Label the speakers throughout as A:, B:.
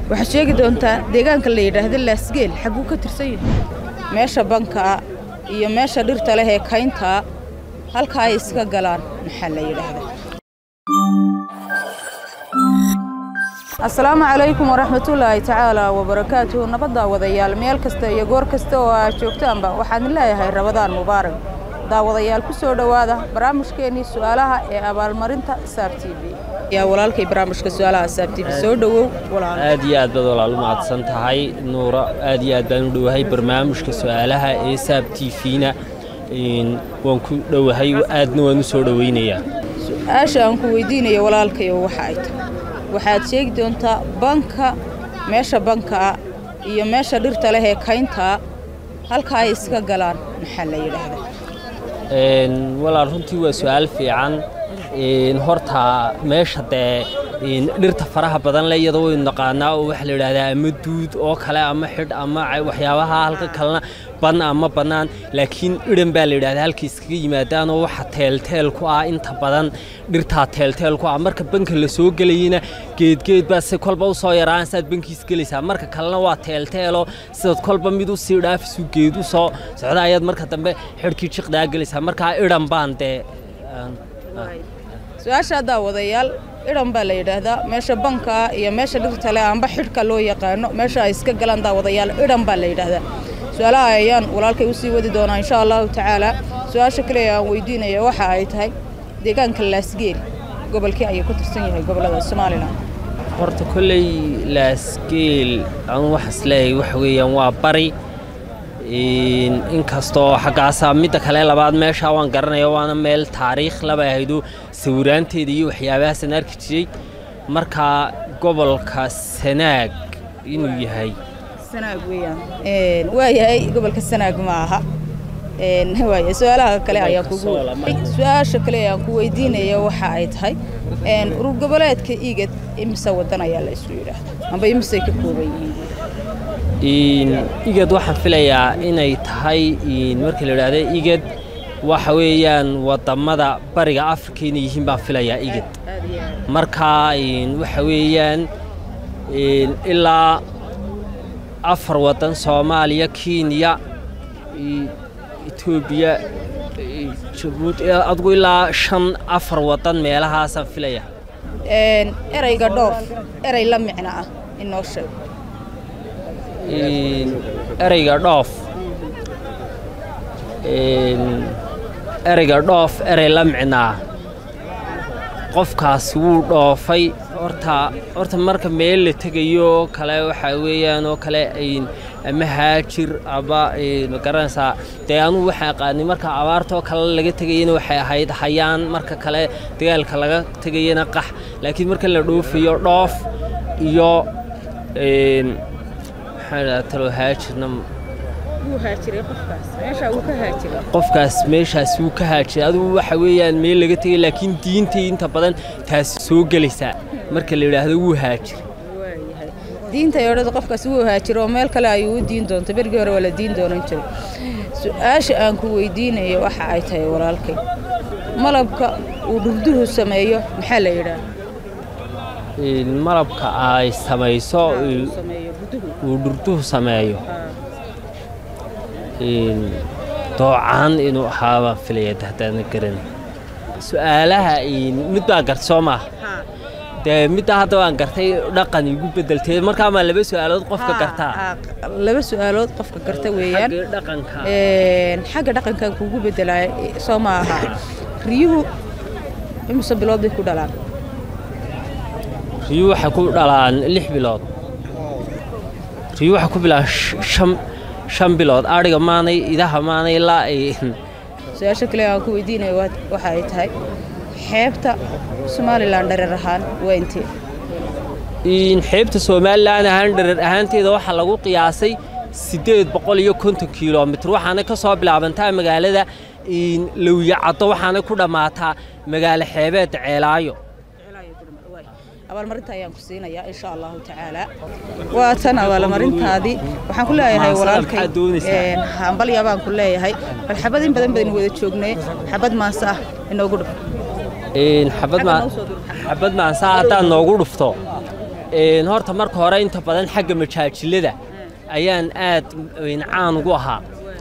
A: waxaad sheegi doontaa deegaanka la yidhaahdo laasgeel xagguu ka tirsan yahay meesha bankaa iyo meesha dhirta leh ee kayntaa halka ay iska galaan maxaa la yidhaahdaa asalaamu calaykum waraxmatullaahi tacaala wabarakaatuhu nabadda wadayaal meel kasta iyo goor kasta oo aad joogtaanba waxaan leeyahay rabadaan mubaarak daawadayaal ku soo dhowaada barnaamijkeennii su'aalaha ee abaalmarinta saab t v yaa walaalkay barnaamijka su'aalaha saab t v soo dhowow walaal
B: aad iyo aad baad walaal u mahadsan tahay nuura aad iyo aad baan u dhowahay barnaamijka su'aalaha ee saab t v-na waan ku dhowahay aadna waan u soo dhowaynayaa
A: su-aasha aan ku weydiinayo walaalkayo waxa ay tahay waxaad sheegi doontaa banka meesha bankaa iyo meesha dhirta leh ee kayntaa halka ay iska galaan maxaa la yidhaahdaa
B: walaal runtii waa su-aal fiican horta meesha dee dhirta faraha badan le iyadoo waynu naqaanaa oo waxaa la yidhahdaa ama duud oo kale ama xidh ama waxyaabaha halka kalena ban ama bannaan laakiin idhan baa la yidhahdaa halkay iskaga yimaadaan oo waxa teelteel ku ah inta badan dhirtaa teelteel ku ah marka banka la soo gelayana geedgeed baa si kolba u soo yaraan saad bankiis gelaysaa marka kalena waa teelteelo sidaad kolba mid u sii dhaafisu geed u soo socda ayaad marka dambe xidhkii jiqdaa gelaysaa markaa idhan baan dee
A: su-aasha daawadayaal idhan baa la yidhaahdaa meesha bankaa iyo meesha dhirta leh amba xidhka loo yaqaano meesha ay iska galaan daawadayaal idhan baa la yidhaahdaa su-aalaha ayaan walaalkay usii wadi doonaa insha allahu tacaala su-aasha kale aan weydiinaya waxa ay tahay deegaanka laasgeel gobolkii ayuu ka tirsan yahay gobolada somalilan
B: horta kolley laasgeel anu waxaas leeyahay waxa weeyaan waa bari inkastoo xaggaasaa midda kale labaad meeshaa waan garanaya waana meel taariikh laba ahaydo sawiraanteeda iyo waxyaabahaasaan arki jiray markaa gobolka sanaag inuu yahay
A: sanaag weeyaan waa yahay gobolka sanaag ma aha waaya su-aalaha kale ayaan kugu su-aasha kale ayaan ku weydiinaya waxa ay tahay urur goboleedka igad imise wadan ayaa la isu yidhaahda amba imisay ka kooban yihiin
B: igad waxaan filayaa inay tahay marka la idhaahda igad waxa weeyaan wadamada bariga afrika inay yihiin baan filayaa igad markaa waxa weeyaan ilaa afar wadan soomaaliya kenya etoobiya jabuuti adgu ilaa shan afar wadan meelahaasaan filaya
A: ereyga dhoof erey la micno ah inoo sheeg
B: ereyga dhoof ereyga dhoof erey la micnaa qofkaas wuu dhoofay horta horta marka meel la tegayo oo kale waxaa weeyaan oo kale ama haajir ama ma garanaysaa dee anugu waxaa aqaanay marka abaartoo kale laga tegayana waxay ahayd hayaan marka kale dagaalka laga tegayana qax laakiin marka la dhoofayo dhoof iyo maxaa idhaha talo haajirna qofkaas meeshaas wuu ka haajiray adigu waxa weeyaan meel laga tegay laakiin diintay inta badan taasi soo gelaysaa marka la yidhaahdo wuu haajiray
A: diinta odhada qofkaas wuu haajiro oo meel kale ayuu u diin doonta bergii hore waa la diin doonan jiray su-aasha aan ku weydiinayo waxa ay tahay walaalkay malabka uu dhurduhu sameeyo maxaa la yidhaahda
B: malabka ay samayso uu dhurduhu sameeyo doocaan inuu ahaabaan filaya haddaana garan su-aalaha mid baa garta soo maaha dee middaa hadda waan gartay dhaqan igu bedeltee markaa maa laba su-aalood qofka gartaa
A: laba su-aalood qofka garta weeyaan
B: dhaqanka
A: xagga dhaqankan kugu bedelaya soo ma aha riyuhu imise bilood bay ku dhalaan
B: riyuhu waxay ku dhalaan lix bilood riyuhu waxay ku bilaan shan shan bilood adhiga maanay idaha maanay ilaa ay
A: su-aasha kale aan ku weydiinayo waxa ay tahay xeebta somalilan dhareer ahaan waa intee
B: xeebta somalilan ahaan dhareer ahaanteeda waxaa lagu qiyaasay siddeed boqol iyo konton kilomitr waxaana ka soo bilaabantaa magaalada lowyacaddo waxaana ku dhammaataa magaalo xeebeedda ceelaayo
A: abaalmarinta ayaan ku siinayaa insha allahu tacaala waa tan abaalmarintaadii waxaan ku leeyahay walaalkay hambalya baan ku leeyahay bal xabad in badan baynu wada joognay xabad maanse ah inoogu dhuf
B: xabad maanse haddaan noogu dhufto Een, horta marka hore inta badan xagga majaajilada ayaan aad een, caan ugu ahaa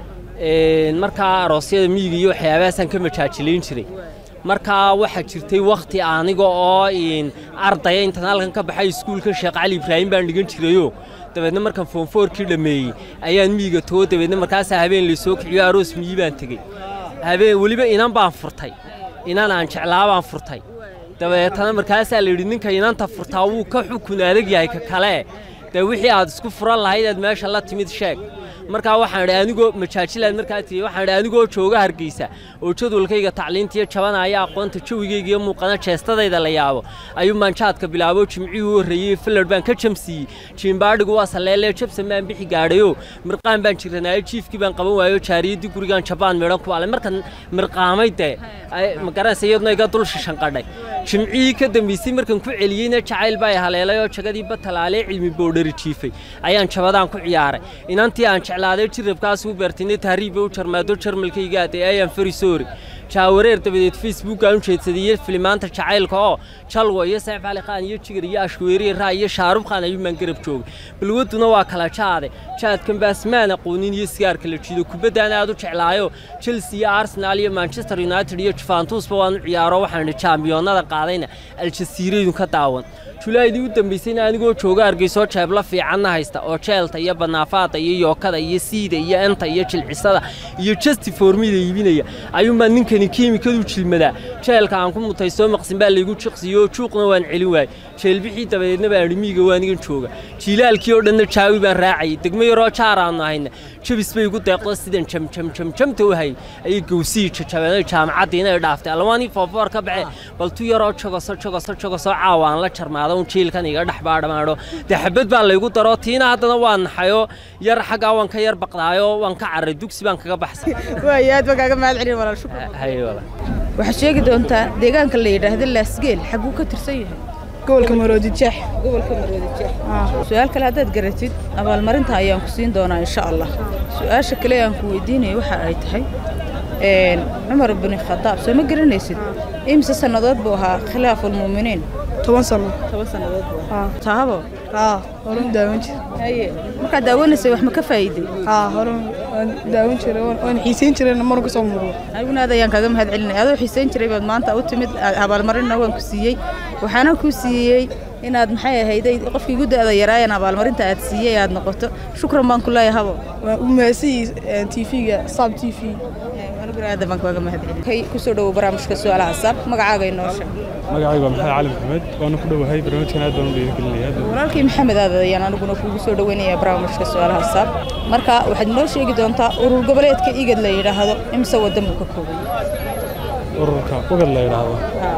B: Een, markaa aroosyada miyiga iyo waxyaabahaasaan ka majaajilayn jiray markaa waxaa jirtay wakhti aniga oo een, ardaya intaan halkan ka baxay iskuulka sheekh cali ibraahim baan dhigan jirayoo dabeedna markaan foonfoorkii dhammeeyey ayaan miyiga tago dabeedna markaasaa habeen laysoo kiciyo aroos miyi baan tegey habeen weliba inan baan furtay inan aan jeclaa baan furtay dabeetana markaasaa la yidhi ninka inanta furtaa wuu ka xukun adag yahay ka kale dee wixii aad isku furan lahayd aad meesha la timid sheeg markaa waxaan idhi anigoo majaajilaad markaa tiyey waxaan idhi anigoo jooga hargeysa oo jadwalkayga tacliintiyo jabanaya aqoonta jawigayga iyo muuqana jeestadayda la yaabo ayuu maanjaadka bilaabo jimcihii u horreeyey fillard baan ka jamsiiyey jiimbaadhigu waa saleelee jabsan baan bixi gaadhayo mirqaan baan jiranaayo jiifkii baan qaban waayo jaariyaddii gurigaan jabaan midhan ku alay markan mirqaamay dee ay- ma garanaysa iyaduna iga dul shishanqadhay jimcihii ka dambeysay markan ku celiyeyna jacayl baa i haleelay oo jagadii batalaalee cilmi boodhari jiifay ayaan jabadaan ku ciyaaray inantii aan jeclaaday jirabkaas u beertinay tahriibba u jarmaado jarmalkayga aday ayaan farisoori jaawareer dabadeed facebook aan u jeedsadiyey filimaanta jacaylka oo jalwa iyo seef cali khaan iyo jigar iyo ashweeriye raa iyo shaarub khaan ayuu maan garab joogay balwaduna waa kala jaade jaadkan baasmaan aqoonin iyo sigaarka la jiido kubaddaan aad u jeclaayo chelsea iyo arsenal iyo manchester united iyo juventusba waan u ciyaaro waxaan idhi jaambiyoonnada qaadayna aljasiiraydu ka daawan julaydii u dambaysayna anigoo jooga hargeysoo jeebla fiicanna haysta oo jeelta iyo banaafaada iyo yookada iyo siida iyo enta iyo jilcisada iyo justi formida iibinaya ayuunbaa ninkani kiimikadu jilmadaa jeelka aan ku mutaysoo maqsin baa laygu jiqsiyo oo juuqna waan celin waayey jeelbixii dabadeedna baan idhi miyiga waanigan jooga jiilaalkii oo dhanna jaawi baan raacayay degmo yaroo jaar aanu ahayna jabis bay igu deeqdo sidan jamjamjamjamta u hayay ayay gowsihii jajabeenay jaamacaddiina ay dhaaftay alwaanii foofoor ka baxe bal tu yaroo jogoso jogoso jogoso caawa aan la jarmaado un jiilkan iga dhex baadhamaadho dee xabad baa laygu daro tiina haddana waa naxayo yar xaggaa waan ka yar baqdaayo waan ka carray dugsi baan kaga baxsay
A: waayo aad baan kaaga mahad celin walaal shukran
B: haye walaal
A: waxaad sheegi doontaa deegaanka la yidhaahdo laasgeel xaguu ka tirsan yahay
C: gobolka maroodi jeex
A: gobolka maroodijeex su-aal kale haddaad garatid abaalmarinta ayaan ku siin doonaa insha allah su-aasha kale aan ku weydiinaya waxa ay tahay een, cumar bini khadaab soo ma garanaysid imse sannadood buu ahaa khilaafulmuuminiin
C: toban sano
A: toban sannadood buu
C: haa
A: tahabo
C: haa horan daawan jir
A: haye markaad daawanaysay wax ma ka faa'iiday
C: haa horan waan daawan jiray waan- waan xiisayn jirayna marka soo muuqdo
A: aniguna aad ayaan kaaga mahad celinaya adoo xiisayn jiray baad maanta u timid a- abaalmarinna waan ku siiyey waxaana ku siiyey inaad maxay ahayday qofkii igu da'da yaraayan abaalmarinta aad siiyey aad noqoto shukran baan ku leeyahay habo
C: waan u mahadsanyihiin tv-ga sab t v
A: aniguna aad baan kaaga mahad celinay kay kusoo dhowow barnaamijka su'aalaha saab magacaaga inoo sheeg
D: magacaygu waa maxamed cali maxamed waana ku dhowahay barnaamijkan aad baan u dhiirigelinaya aad baan-
A: walaalkii maxamed aad ayaan aniguna kuugu soo dhoweynayaa barnaamijka su'aalaha saab marka waxaad inoo sheegi doontaa urur goboleedka igad la yidhaahdo imse wadan buu ka kooban yahay
D: ururka ugad la yidhaahdo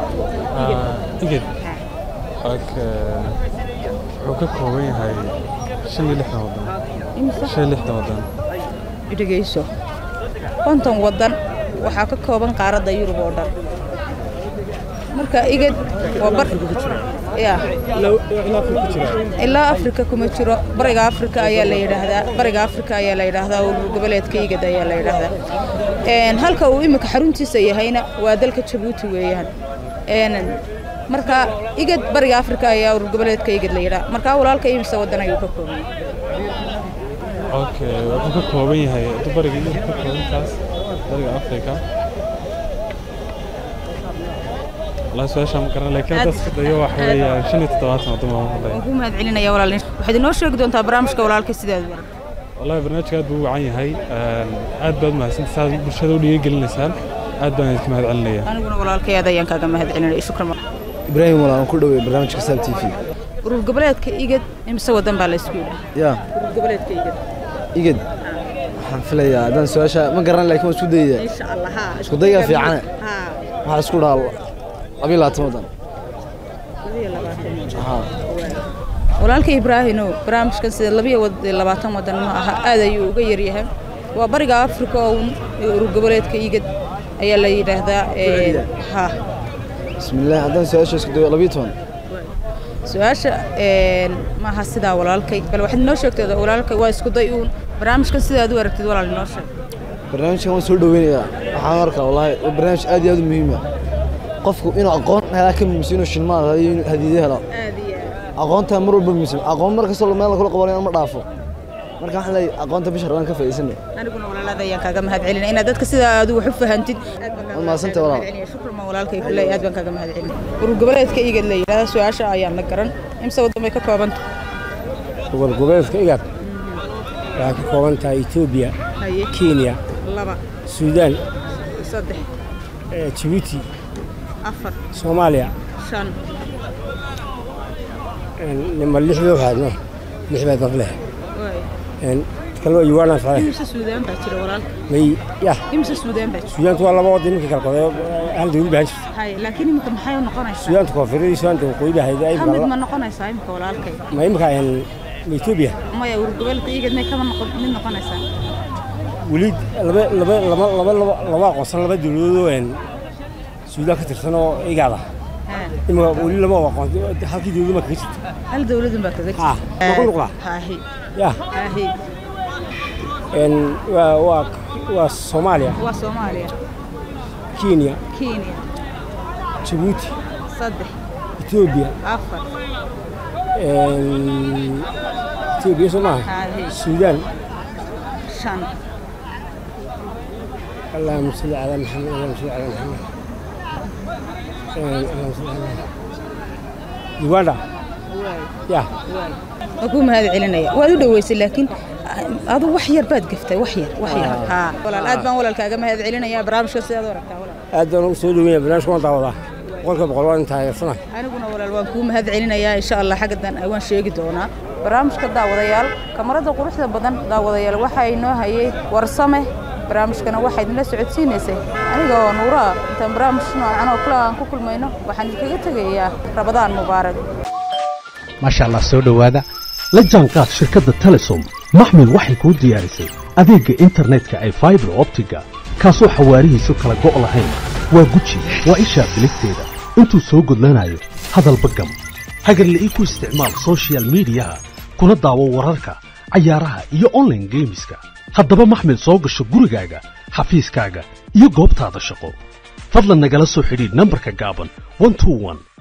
D: Ah, iged Ok, wuxuu ka kooban yahay shan iyo lixdan wadan
A: imse
D: shan iyo lixdan wadan
A: dhegeyso konton waddan waxaa ka kooban qaaradda yurub oo dhan marka igad waa bar ya ilaa afrika kuma jiro bariga afrika ayaa la yidhaahdaa bariga afrika ayaa la yidhaahdaa urur goboleedka igad ayaa la yidhaahdaa Een, halka uu imika xaruntiisa yahayna waa dalka jabuuti weeyaan Een, marka igad bariga afrika ayaa urur goboleedka igad la yidhaha marka walaalka imisa waddan ayuu ka kooban yahay
D: ok wuxuu ka kooban yahay hadduu bariga yurub ka koobantaas bariga afrika والله su-aasha ma garan laakiin hadda iska dayo waxa weeyaan shan iyo toddobaatan waddan baan ku
A: waan ku mahad celinaya walaal waxaad inoo sheegi doontaa barnaamijka walaalka sidaad u aragto
D: wallahi barnaamijka aad buu u wacan yahay Een, aad baad mahadsantahay saad bulshada u dhiirigelinaysaan aad baan idinka mahad celinaya
A: aniguna walaalkay aad ayaan kaaga mahad celinaya shukran
E: ibraahim walaal aan ku dhowey barnaamijka sab t v
A: urur goboleedka igad imse wadan baa la isku yidhaha
E: yaa
A: urur goboleedka igad
E: igad waxaan filayaa haddaan su-aasha ma garan laakiin waan isku dayaya
A: insha allah ha
E: Isku dayga fiicane. waxaa isku dhaha labiyo labaatan waddan haa
A: walaalka ibraahino barnaamijkan sida labiyo wad- labaatan wadan ma aha aad ayuu uga yaryahay waa bariga afrika oo un urur goboleedka igad ayaa la yidhaahdaa een, ha
E: bismillaah haddaan su-aasha isku dayo labiyo toban
A: su-aasha een, maaha sidaa walaalkay bal waxaad inoo sheegtay walaalkay waa isku day uun barnaamijkan sidaad u aragtid walaal inoo sheeg
E: barnaamijkan waan soo dhoweynayaa waxaan arkaa wallaahi waa barnaamij aad iyo aad u muhiima qofku inuu aqoon helaa ka muhiimsan inuu shilmaad hadiyo inuu hadiido helo
A: aad iyo
E: aqoonta mar walba muhiim aqoon mar kastoo meel kula qabanayo ma dhaafo marka waxaan leeyahay aqoonta bisha rabaan ka faa'iidsano
A: aniguna walaalada ayaan kaaga mahad celinaya inaad dadka sidaa aad wax u fahantid
E: Waad mahadsantahay walaal.
A: shukran ma walaalkay ku leeyahay aad baan kaaga mahad celinaya urur goboleedka igad la yidhahda su-aasha ayaan la garan imse waddan bay ka koobanta
F: gobol goboleedka igad waxay ka kooban tahay etoobiya
A: haye
F: kenya
A: laba
F: suudaan
A: saddex
F: eh, jibuuti
A: afar
F: soomaaliya
A: shan
F: nima lixda waxaadno lix baad naf leh
A: waay
F: kale waa uganda socday
A: imse suudaan baa jira walaalka
F: may yah
A: imse suudaan baa jira
F: suudaantu waa laba waddan iminka kala koday hal dawlad baan jirta
A: haye laakiin imika maxay u noqonaysaa
F: suudaanta koonfureed iyo suudaanta waqooyi baa hayda ay
A: ka mid ma noqonaysaa imika walaalkay
F: ma imika ma etoobiya
A: maya urur goboleedka igad may kama noqon mid noqonaysaa
F: weli laba laba laba laba laba laba aqoonsan laba dawladood oo een suudaan ka tirsan oo igaada
A: Haa.
F: imika weli laba aqoon halkii dawladda ma kaga jirta
A: hal dawladun baa kaga
F: Ah, ma ku noqdaa?
A: haahi
F: yah
A: haahi
F: een waa waa waa soomaaliya
A: waa soomaaliya
F: kenya
A: kenya
F: jibuuti
A: saddex
F: etoobiya
A: afar
F: een etoobiya soo maaha
A: haahi
F: suudaan
A: shan
F: اللهم صل على محمد اللهم صل على محمد آه، اللهم صل على محمد يوغندا يا
A: waa kuu mahad celinaya waad u dhoweysay laakiin adu wax yar baad gaftay wax yar wax yar haa walaal aad baan walaalkaaga mahad celinaya barnaamijka sidaad u aragtaa walaal
F: aad baan ugu soo dhaweynaya barnaamijka waan daawadaa boqolkiiba boqol waan taageersanahay
A: aniguna walaal waan kuu mahad celinayaa insha allah xaggadan waan sheegi doonaa barnaamijka daawadayaal kamarada quruxda badan daawadayaal waxaa inoo hayay warsame barnaamijkana waxaa idinla socodsiinaysay aniga oo nuuraa intaan barnaamij noocan oo kale aan ku kulmayno waxaan idinkaga tegayaa rabadaan mubaarak
G: maasha allah soo dhowaada la jaanqaad shirkadda telesom maxmil waxay kuu diyaarisay adeegga internetka ay faibar optiga kaasoo xawaarihiisu kala go' lahayn waa guji waa ishaa biligteeda intuu soo gudlanayo hadalba gam hagarle ii ku isticmaal soshiyal miidiyaha kuna daawo wararka cayaaraha iyo online geemiska haddaba maxmil soo gasho gurigaaga xafiiskaaga iyo goobtaada shaqo fadlan nagala soo xidhiidh nambarka gaaban 121